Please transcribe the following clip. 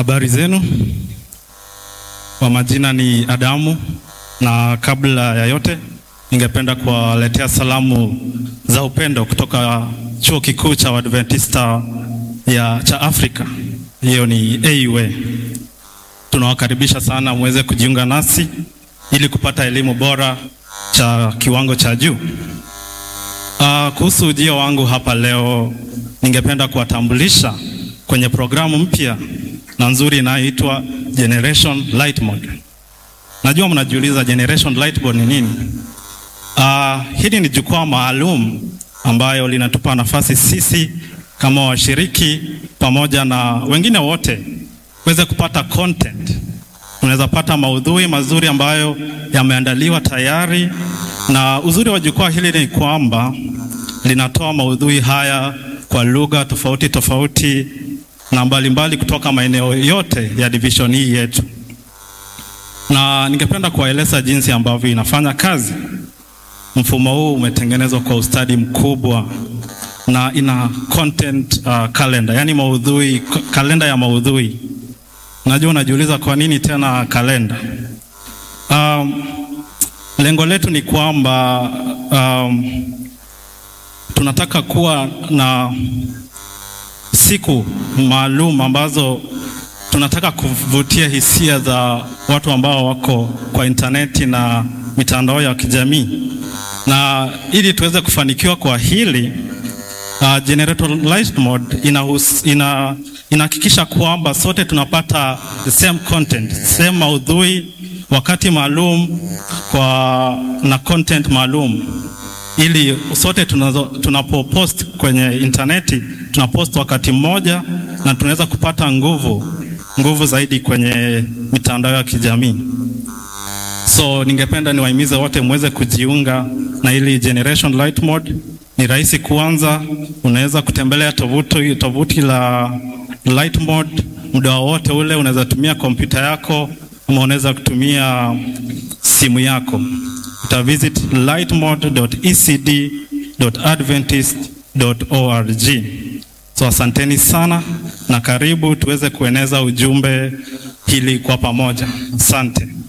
Habari zenu, kwa majina ni Adamu, na kabla ya yote ningependa kuwaletea salamu za upendo kutoka chuo kikuu cha Waadventista ya cha Afrika, hiyo ni AUA. Tunawakaribisha sana muweze kujiunga nasi ili kupata elimu bora cha kiwango cha juu. Uh, kuhusu ujio wangu hapa leo, ningependa kuwatambulisha kwenye programu mpya na nzuri inayoitwa Generation Light Mode. Najua mnajiuliza Generation Light Mode ni nini? Uh, hili ni jukwaa maalum ambayo linatupa nafasi sisi kama washiriki pamoja na wengine wote kuweze kupata content. Tunaweza pata maudhui mazuri ambayo yameandaliwa tayari, na uzuri wa jukwaa hili ni kwamba linatoa maudhui haya kwa lugha tofauti tofauti na mbalimbali mbali kutoka maeneo yote ya division hii yetu, na ningependa kuwaeleza jinsi ambavyo inafanya kazi. Mfumo huu umetengenezwa kwa ustadi mkubwa na ina content uh, calendar, yani maudhui, kalenda ya maudhui. Najua unajiuliza kwa nini tena kalenda? Um, lengo letu ni kwamba um, tunataka kuwa na siku maalum ambazo tunataka kuvutia hisia za watu ambao wako kwa intaneti na mitandao ya kijamii, na ili tuweze kufanikiwa kwa hili uh, Generator Light Mode inahus, ina inahakikisha kwamba sote tunapata the same content, same maudhui wakati maalum kwa na content maalum ili sote tunapopost kwenye intaneti tunapost wakati mmoja na tunaweza kupata nguvu nguvu zaidi kwenye mitandao ya kijamii. So ningependa niwahimize wote muweze kujiunga na ili Generation Light Mode. Ni rahisi kuanza, unaweza kutembelea tovuti tovuti la Light Mode muda wowote ule, unaweza tumia kompyuta yako ama unaweza kutumia simu yako utavisit lightmode.ecd.adventist.org. So asanteni sana na karibu tuweze kueneza ujumbe hili kwa pamoja. Asante.